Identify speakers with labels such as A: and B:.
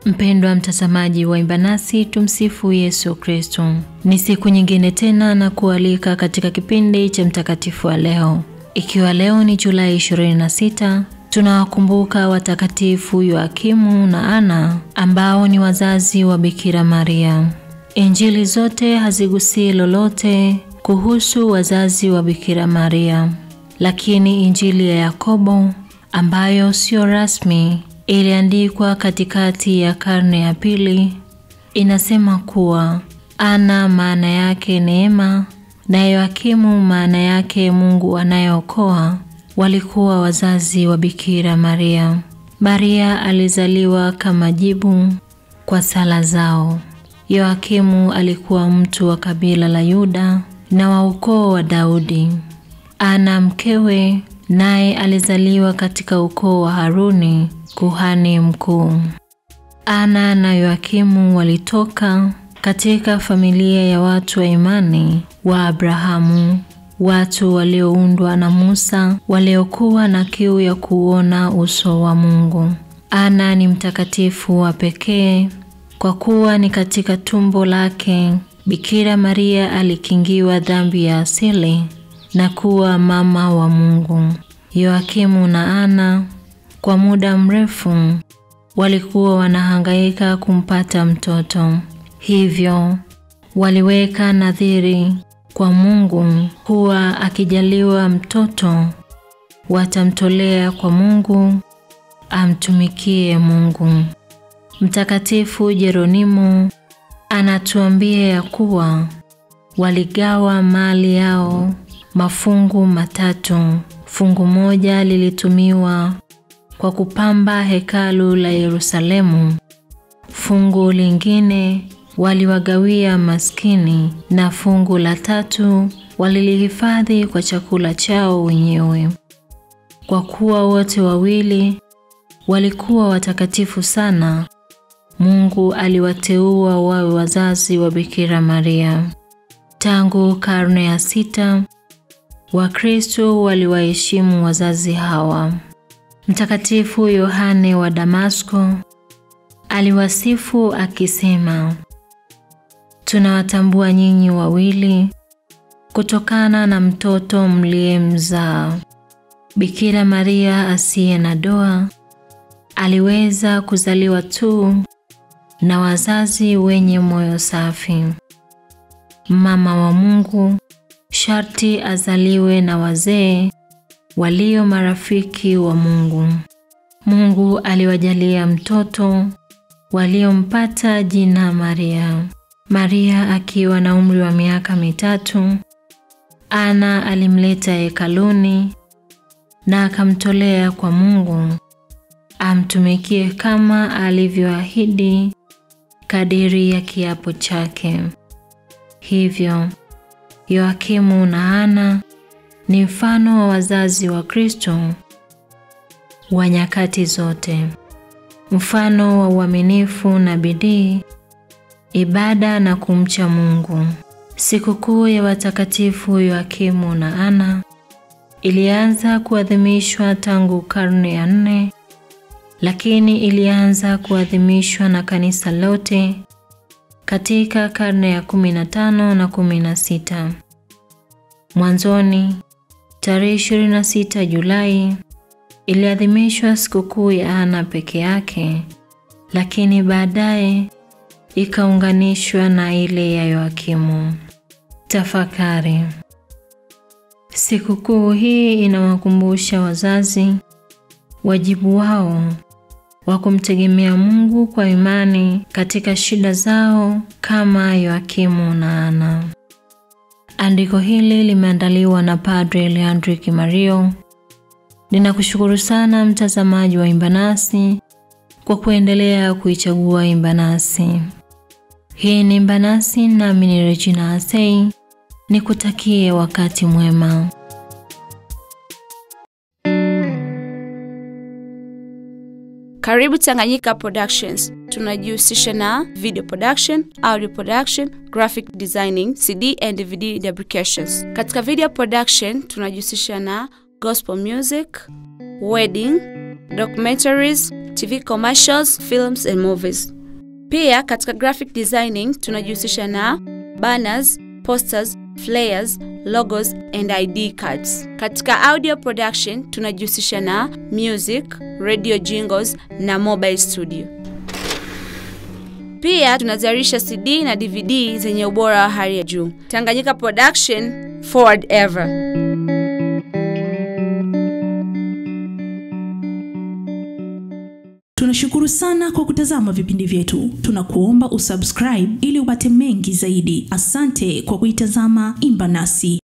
A: Mpendwa mtazamaji wa Imba Nasi, tumsifu Yesu Kristo. Ni siku nyingine tena na kualika katika kipindi cha mtakatifu wa leo. Ikiwa leo ni Julai 26, tunawakumbuka watakatifu Yoakimu na Ana ambao ni wazazi wa Bikira Maria. Injili zote hazigusii lolote kuhusu wazazi wa Bikira Maria, lakini Injili ya Yakobo ambayo sio rasmi iliandikwa katikati ya karne ya pili inasema kuwa Ana maana yake neema na Yoakimu maana yake Mungu anayeokoa walikuwa wazazi wa Bikira Maria. Maria alizaliwa kama jibu kwa sala zao. Yoakimu alikuwa mtu wa kabila la Yuda na wa ukoo wa Daudi. Ana mkewe naye alizaliwa katika ukoo wa Haruni kuhani mkuu. Ana na Yoakimu walitoka katika familia ya watu wa imani wa Abrahamu, watu walioundwa na Musa, waliokuwa na kiu ya kuona uso wa Mungu. Ana ni mtakatifu wa pekee kwa kuwa ni katika tumbo lake Bikira Maria alikingiwa dhambi ya asili na kuwa mama wa Mungu. Yoakimu na Ana kwa muda mrefu walikuwa wanahangaika kumpata mtoto, hivyo waliweka nadhiri kwa Mungu kuwa akijaliwa mtoto watamtolea kwa Mungu amtumikie Mungu. Mtakatifu Jeronimo anatuambia ya kuwa waligawa mali yao mafungu matatu. Fungu moja lilitumiwa kwa kupamba hekalu la Yerusalemu. Fungu lingine waliwagawia maskini na fungu la tatu walilihifadhi kwa chakula chao wenyewe. Kwa kuwa wote wawili walikuwa watakatifu sana, Mungu aliwateua wawe wazazi wa Bikira Maria. Tangu karne ya sita, Wakristo waliwaheshimu wazazi hawa. Mtakatifu Yohane wa Damasko aliwasifu akisema, tunawatambua nyinyi wawili kutokana na mtoto mliyemzaa. Bikira Maria asiye na doa aliweza kuzaliwa tu na wazazi wenye moyo safi. Mama wa Mungu sharti azaliwe na wazee walio marafiki wa Mungu. Mungu aliwajalia mtoto waliompata jina Maria. Maria akiwa na umri wa miaka mitatu, Ana alimleta hekaluni na akamtolea kwa Mungu amtumikie kama alivyoahidi kadiri ya kiapo chake. Hivyo Yoakimu na Ana ni mfano wa wazazi wa Kristo wa nyakati zote, mfano wa uaminifu na bidii, ibada na kumcha Mungu. Sikukuu ya watakatifu Yoakimu na Ana ilianza kuadhimishwa tangu karne ya nne, lakini ilianza kuadhimishwa na kanisa lote katika karne ya 15 na 16. Mwanzoni tarehe 26 Julai iliadhimishwa sikukuu ya Ana peke yake, lakini baadaye ikaunganishwa na ile ya Yoakimu. Tafakari. Sikukuu hii inawakumbusha wazazi wajibu wao wa kumtegemea Mungu kwa imani katika shida zao kama Yoakimu na Ana. Andiko hili limeandaliwa na Padre Leandro Kimario. Ninakushukuru sana mtazamaji wa Imba Nasi kwa kuendelea kuichagua Imba Nasi. Hii ni Imba Nasi nami ni Regina Asei. Nikutakie wakati mwema.
B: Karibu Tanganyika Productions. Tunajihusisha na video production, audio production, graphic designing, CD and DVD fabrications. Katika video production tunajihusisha na gospel music, wedding, documentaries, TV commercials, films and movies. Pia katika graphic designing tunajihusisha na banners, posters, flyers, logos and ID cards. Katika audio production tunajihusisha na music, radio jingles na mobile studio. Pia tunazalisha CD na DVD zenye ubora wa hali ya juu. Tanganyika Production, forward ever.
C: Tunashukuru sana kwa kutazama vipindi vyetu. Tunakuomba usubscribe ili upate mengi zaidi. Asante kwa kuitazama Imba Nasi.